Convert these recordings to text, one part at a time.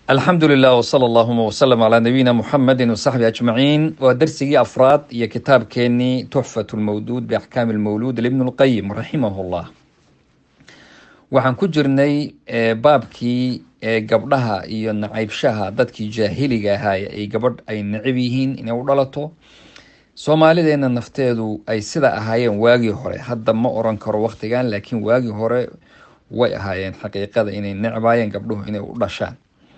alxamdu lilah wsala allahuma wslm calaa nabiyina muxamedi wasaxbi ajmaciin waa darsigii afraad iyo kitaabkeenii tuxfat lmawduud biaxkaami lmawluud libn lqayim raximah llah waxaan ku jirnay baabkii gabdhaha iyo nacaybshaha dadkii jaahiliga ahaay ay gabadh ay necab yihiin inay u dhalato soomaalideena nafteedu ay sida ahaayeen waagii hore hadda ma oran karo waqtigan laakiin waagii hore way ahaayeen xaqiiqada inay necbaayeen gabdhuhu inay u dhashaan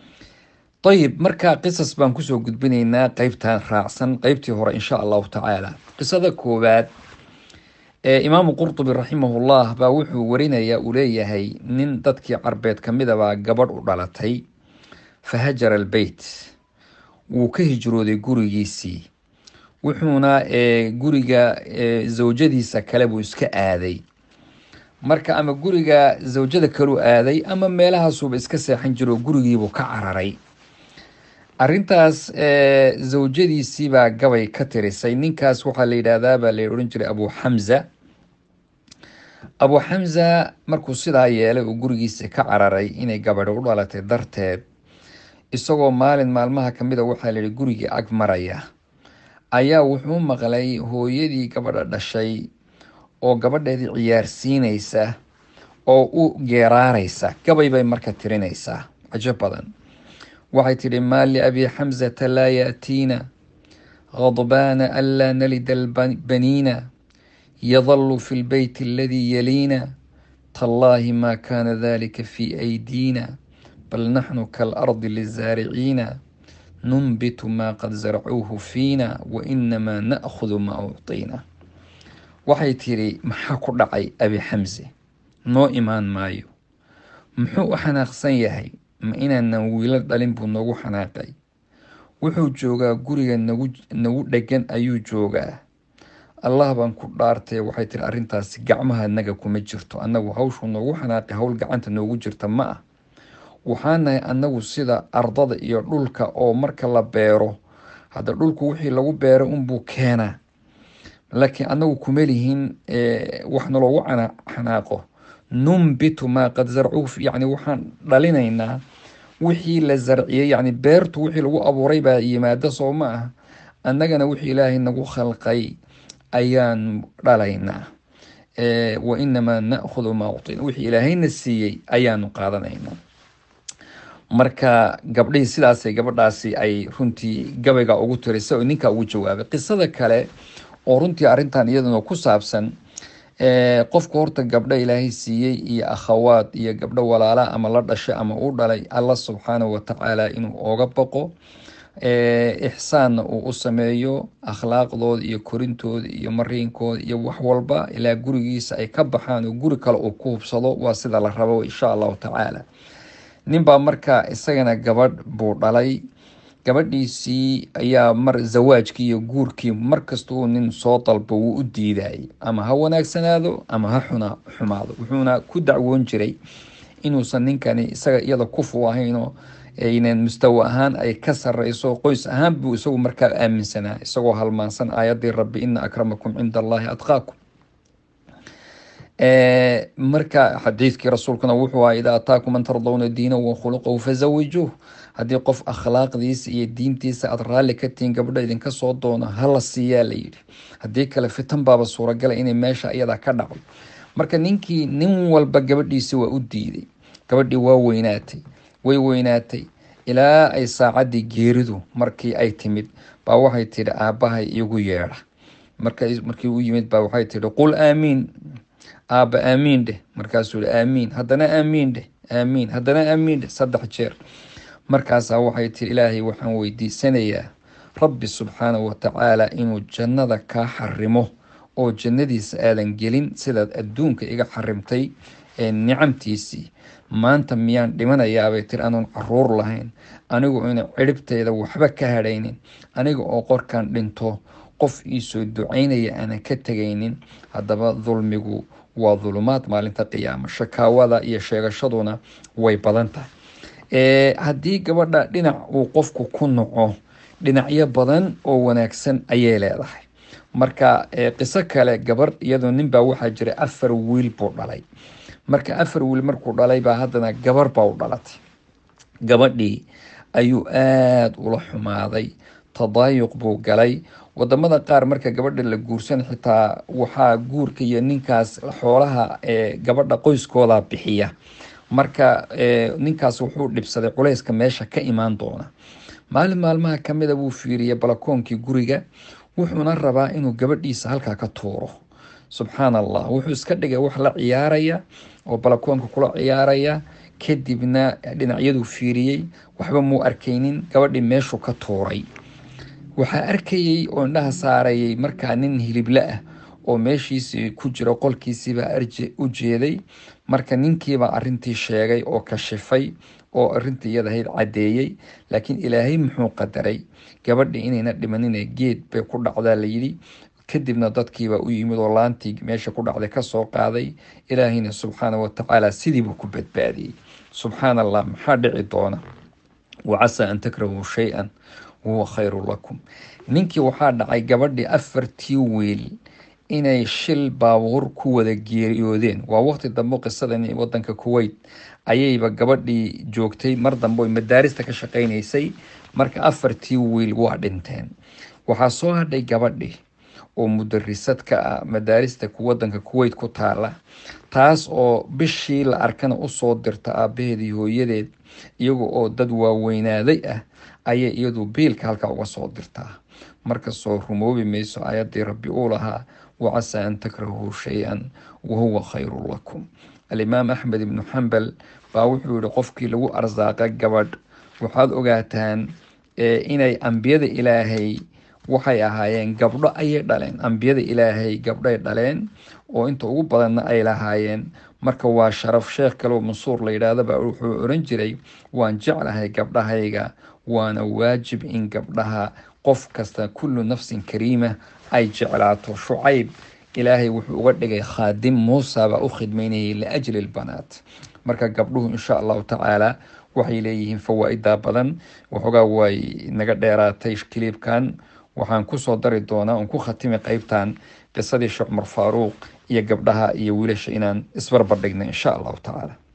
ayib marka qisas baan kusoo gudbinaynaa qeybtan raacsan qeybtii hore insha allahu tacaala qisada koowaad imaamu qurtubi raximahullah baa wuxuu warinayaa uu leeyahay nin dadkii carbeed kamida baa gabadh u dhalatay fahajara albeyt wuu ka hijrooday gurigiisii wuxuuna guriga zawjadiisa kale buu iska aaday marka ama guriga zawjada kaleu aaday ama meelahaasuuba iska seexan jiro gurigiibuu ka cararay arrintaas zawjadiisiibaa gabay ka tirisay ninkaas waxaa la yidhaahdaa baa la odhan jiray abu xamza abu xamza markuu sidaa yeelay oo gurigiisa ka cararay inay gabadhi u dhalatay darteed isagoo maalin maalmaha kamid a waxaa layihi gurigii ag maraya ayaa wuxuu maqlay hooyadii gabadha dhashay oo gabadheedii ciyaarsiinaysa oo u geeraaraysa gabay bay marka tirinaysaa cajo badan waxay tidhi maa liabi xamsata laa yaatiina khadbaana anlaa nalida albaniina yadalu fi lbeyt aladii yaliina tallaahi maa kaana dalika fi aydiina bal naxnu kaalardi lizaariciina nunbitu maa qad zarcuuhu fiina wa inamaa na'khudu maa ucطiina waxay tidhi maxaa ku dhacay abi xamse noo imaan maayo muxuu u xanaaqsan yahay ma inaanan wiilo dhalin buu noogu xanaaqay wuxuu joogaa guriga nagu nagu dhegan ayuu joogaa allah baan ku dhaartay waxay tiri arrintaasi gacmaha naga kuma jirto annagu hawshuu noogu xanaaqay howl gacanta noogu jirta ma ah waxaanahay annagu sida ardada iyo dhulka oo marka la beero hadda dhulku wixii lagu beero unbuu keenaa laakiin annagu kuma lihin waxna loogu xanaaqo numbitu maa qad zarcuu yacni waxaan dhalinaynaa wixii la zarciyey yacni beertu wixii lagu abuuray baa yimaada soo ma ah annagana wixii ilaahay nagu khalqay ayaan dhalaynaa wa inamaa na'khudu maa uctina wixii ilaahayna siiyey ayaanu qaadanaynaa marka gabdhihii sidaasay gabadhaasi ay runtii gabayga ugu tirisay oo ninkaa ugu jawaabay qisada kale oo runtii arrintan iyaduna ku saabsan qofku horta gabdho ilaahay siiyey iyo akhawaad iyo gabdho walaala ama la dhashay ama u dhalay alla subxaanahu watacaala inuu ooga baqo ixsaanna uu u sameeyo akhlaaqdooda iyo korintooda iyo mariinkooda iyo wax walba ilaa gurigiisa ay ka baxaan oo guri kale uu ku hubsado waa sida la rabo insha allahu tacaala ninbaa marka isagana gabadh buu dhalay gabadhiisii ayaa mar zawaajkii iyo guurkii markasta uu nin soo dalbo wuu u diidayay ama ha wanaagsanaado ama ha xuna xumaado wuxuuna ku dacwoon jiray inuusan ninkani isaga iyada kufu ahaynoo aynan mustawa ahaan ay ka sareyso qoys ahaan buu isagu markaa aaminsanaa isagoo halmaansan aayadii rabbi ina akramakum cinda allahi adqaakum marka xadiidkii rasuulkuna wuxuu aha idaa ataakum man tardawna diinahu wa khuluqahu fazawijuuh haddii qof akhlaaqdiisa iyo diintiisa aada raalli ka tihiin gabdho idinka soo doono hala siiyaa la yidhi haddii kale fitan baaba suuragala inay meesha iyada ka dhacdo marka ninkii nin walba gabadhiisi waa u diiday gabadhii waa weynaatay way weynaatay ilaa ay saacaddii geeridu markii ay timid baa waxay tidhi aabbahay igu yeedha markii u yimid baa waxay tidhi qul aamiin aabba aamiin dheh markaasuu yihi aamiin haddana aamiin dheh aamiin haddana aamiin dheh saddex jeer markaasaa waxay tiri ilaahay waxaan weydiisanayaa rabbi subxaanahu watacaala inuu jannada kaa xarimo oo jannadiisa aadan gelin sidaad adduunka iga xarimtay ee nicamtiisii maanta miyaan dhimanayaabay tiri anoon caruur lahayn anigu ina ciribteyda waxba ka hadhaynin aniga oo qorkan dhinto qof iisoo ducaynaya aanan ka tegaynin haddaba dulmigu waa dulumaad maalinta qiyaama shakaawada iyo sheegashaduna way badan tahay haddii gabadha dhinac uu qofku ku naco dhinacyo badan oo wanaagsan ayay leedahay marka qiso kale gabar iyadoo ninbaa waxaa jiray afar wiil buu dhalay marka afar wiil markuu dhalay baa haddana gabar baa u dhalatay gabadhii ayuu aada ula xumaaday tadaayuq buu galay wadamada qaar marka gabadha la guursan xitaa waxaa guurka iyo ninkaas xoolaha ee gabadha qoyskooda bixiya marka ninkaas wuxuu dhibsaday culayska meesha ka imaan doona maalin maalmaha kamida buu fiiriyay balakoonkii guriga wuxuuna rabaa inuu gabadhiisa halkaa ka tuuro subxaan allah wuxuu iska dhigay wax la ciyaaraya oo balakoonka kula ciyaaraya kadibna dhinacyaduu fiiriyey waxba muu arkaynin gabadhii meeshuu ka tuuray waxaa arkayey oo indhaha saarayay markaa nin hilible ah oo meeshiisii ku jiro qolkiisiibaa u jeeday marka ninkiibaa arintii sheegay oo kashifay oo arintii iyadahayd caddeeyey laakiin ilaahay muxuu qadaray gabadhii inayna dhimanine geed bay ku dhacdaa layidhi kadibna dadkiibaa u yimid oo laantii meesha ku dhacday kasoo qaaday ilaahayna subxaana watacaala sidiibuu ku badbaadiyey subxaan allah maxaa dhici doona wacasaa an takrahuu shay-an wahuwa khayru lakum ninkii waxaa dhacay gabadhii afartii wiil inay shil baabuur ku wada geeriyoodeen waa waqti dambe qisadan wadanka kuweyt ayayba gabadhii joogtay mar dambe oy madaarista ka shaqaynaysay marka afartii wiil waa dhinteen waxaa soo hadhay gabadhii oo mudarisad ka ah madaarista wadanka kuweyt ku taala taas oo bishii la arkana usoo dirta aabaheed iyo hooyadeed iyaga oo dad waaweynaaday ah ayay iyadu biilka halkaa uga soo dirtaa markasoo rumoobi mayso ayaddii rabbi uu lahaa wacasaa an takrahuu shay-an wahuwa khayru lakum alimaam axmed ibnu xambal baa wuxuu yihi qofkii lagu arsaaqa gabadh waxaad ogaataan inay ambiyada ilaahay waxay ahaayeen gabdho ayay dhaleen ambiyada ilaahay gabdhay dhaleen oo inta ugu badanna ay lahaayeen marka waa sharaf sheekh kaleo mansuur la yidhaahdaba wuxuu oran jiray waan jeclahay gabdhahayga waana waajib in gabdhaha qof kasta kullu nafsin kariima ay jeclaato shucayb ilaahay wuxuu uga dhigay khaadim muusa baa u khidmeynayay liajli lbanaat marka gabdhuhu insha allahu tacaala waxay leeyihiin fawaa-ida badan waxoogaa way naga dheeraatay kiliibkan waxaan kusoo dari doonaa oon ku khatimi qeybtan qisadii sheekh cumar faaruuq iyo gabdhaha iyo wiilasha inaan isbarbardhigna insha allahu tacaala